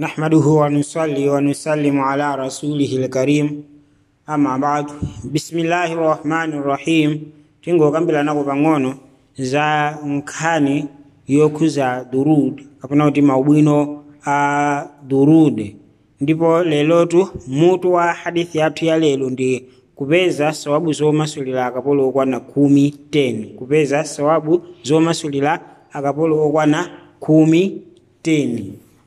نحمده ونصلي ونسلم على رسوله الكريم أما بعد بسم الله الرحمن الرحيم tingokambirana pang'ono za nkhani yokhuza durud kapena kuti maubwino a durud ndipo lelotu mutu wa hadithi yathu ya lero ndi kupeza sawabu zomasulira akapolo okwana khumi 10 kupeza sawabu zomasulira akapolo okwana khumi 10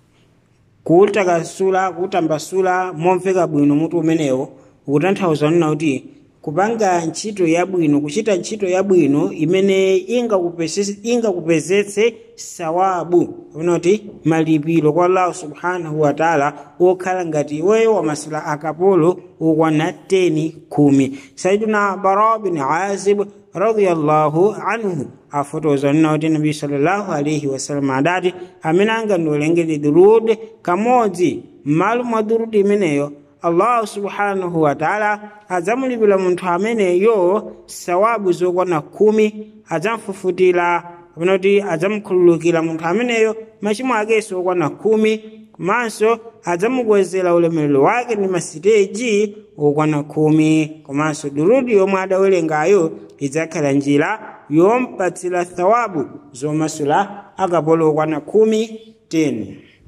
kutakasula kutambasula momveka bwino mutu umenewo ukutanthauza nina kuti kupanga ntchito yabwino kuchita ntchito yabwino imene ingakupezetse ingakupezetse sawabu kapena kuti malipiro kwa allahu subhanahu wataala okhala ngati iweyo wamasula akapolo okwana 10 khumi saiduna bara bin azib radiyallahu anhu afotoza nina kuti nabi sallallahu alaihi wasallam adati amene angandolengeze durud kamodzi m'malo mwa durud imeneyo allahu subhanahu wataala adzamulipira munthu ameneyo sawabu zokwana khumi adzamfufutira kapena kuti adzamukhululukira munthu ameneyo machimo akenso okwana khumi komanso adzamukwezera ulemerero wake ndi masiteji okwana khumi komanso durudi yomwe adawerengayo idzakhala njira yompatsira thawabu zomasula akapolo okwana khumi 10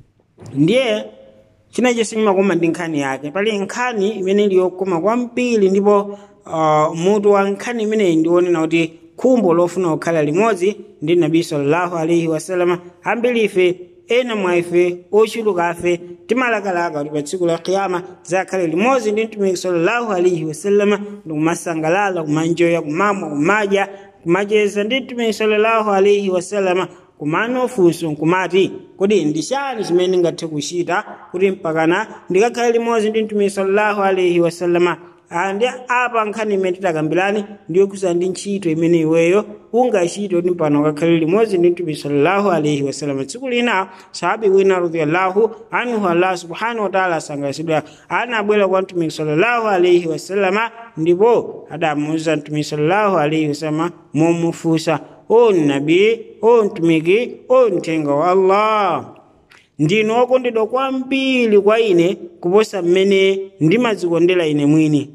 ndiye china chonse chimakoma ndi nkhani yake pali nkhani imene ili yokoma kwambiri ndipo uh, mutu wa nkhani imeneyi ndionena kuti khumbo lofuna kukhala limodzi ndi nabi sallallahu alaihi wasallam ambiri ife ena mwa ife ochuluka afe timalakalaka kuti pa tsiku la kiyama zakhale limodzi ndi mtumiki sallallahu alaihi wasallam ndikumasangalala kumanjoya kumamwa kumadya kumacheza ndi mtumiki sallallahu alaihi wasallam kumano funso nkumati kodi ndi chani chimene ndingathe kuchita kuti mpakana ndikakhale limodzi ndi mtumiki sallallahu alaihi wasallama ndi apa nkhani imene titakambirani ndiyokhuza ndi ntchito imene iweyo ungachite kuti mpano ukakhale limodzi ndi mtumiki sallallahu alaihi wasallam tsiku lina sahabi wina radiyallahu anhu allah subhanahu wataala asangalatsidwa anabwera kwa mtumiki sallallahu alaihi wasallama ndipo adamuuza mtumiki sallallahu alaihi wasallama momufunsa o nabi o mtumiki o mthenga wa allah ndinu okondedwa kwambiri kwa ine kuposa mmene ndimadzikondera ine mwini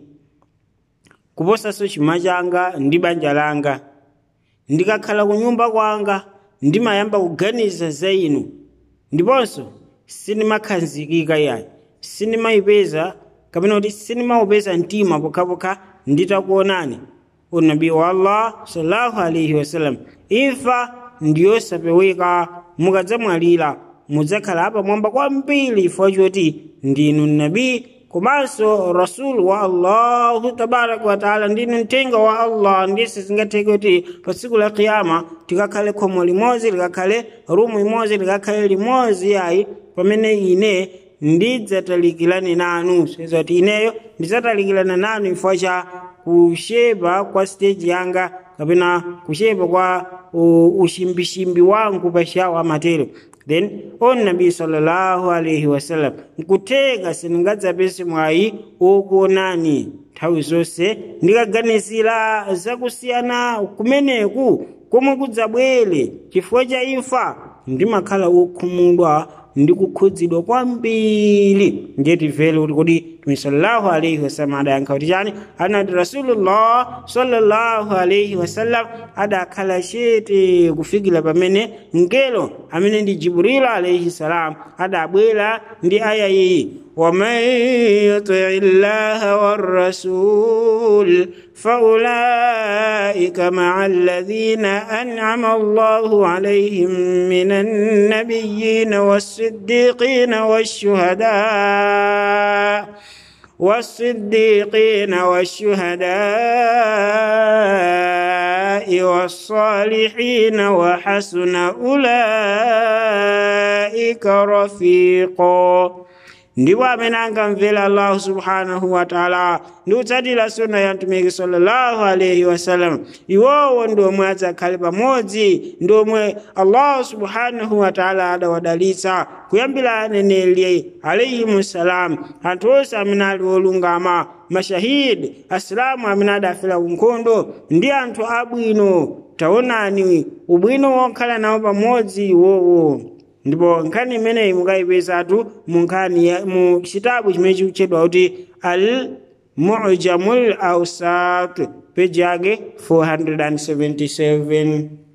kuposanso chuma changa ndi banja langa ndikakhala ku nyumba kwanga ndimayamba kuganiza za inu ndiponso sindimakhazikika yayi sindimayipeza kapena kuti sindimaupeza mtima pokhapokha nditakuonani unabii wa allah sallallahu alaihi wasallam imfa ndiyosapeweka mukadzamwalira mudzakhala apamwamba kwambiri chifukwa choti ndinu nabii komanso rasulu wa allahu tabaraka wataala ndinu mthenga wa allah ndise zingatheke kuti pa tsiku la kiyama tikakhale khomo limodzi likakhale rumu imodzi likakhale limodzi yayi pamene ine ndidzatalikirane nanu soiza kuti ineyo ndidzatalikirana nanu chifukwa cha kushepa kwa stage yanga kapena kushepa kwa ushimbishimbi wangu pashawo amatero then on nabi sallallahu alaihi wasallam nkutheka sindingadzapese mwayi okuonani nthawi zonse ndikaganizira zakusiyana kumeneku komwe kudzabwere chifukwa cha imfa ndimakhala wokhumudwa ndi kukhudzidwa kwambiri ndiye timvere kuti kodi mtume sallallahu alaihi wasallam adayankha kuti chani anati rasulullah sallallahu alaihi wasallam adakhala chete kufikira pamene mngelo amene ndi jibril alaihi salam adabwera ndi aya iyi ومن يطع الله والرسول فأولئك مع الذين أنعم الله عليهم من النبيين والصديقين والشهداء والصديقين والشهداء والصالحين وحسن أولئك رفيقا ndipo amene angamvera allahu subhanahu wataala ndi kutsatira sunna ya mtumiki sallallahu alaihi wasallam iwowo ndi omwe adzakhale pamodzi ndi omwe allahu subhanahu wataala adawadalitsa kuyambira aneneri alaihimu salam anthu onse amene ali olungama mashahidi asilamu amene adafera ku nkhondo ndi anthu abwino taonani ubwino wokhala nawo pamodzi iwowo ndipo nkhani imeneyi mukayipezatu mu nkhani ya- mu chitabu chimene chikutchedwa kuti al mujamul ausat peji yake 477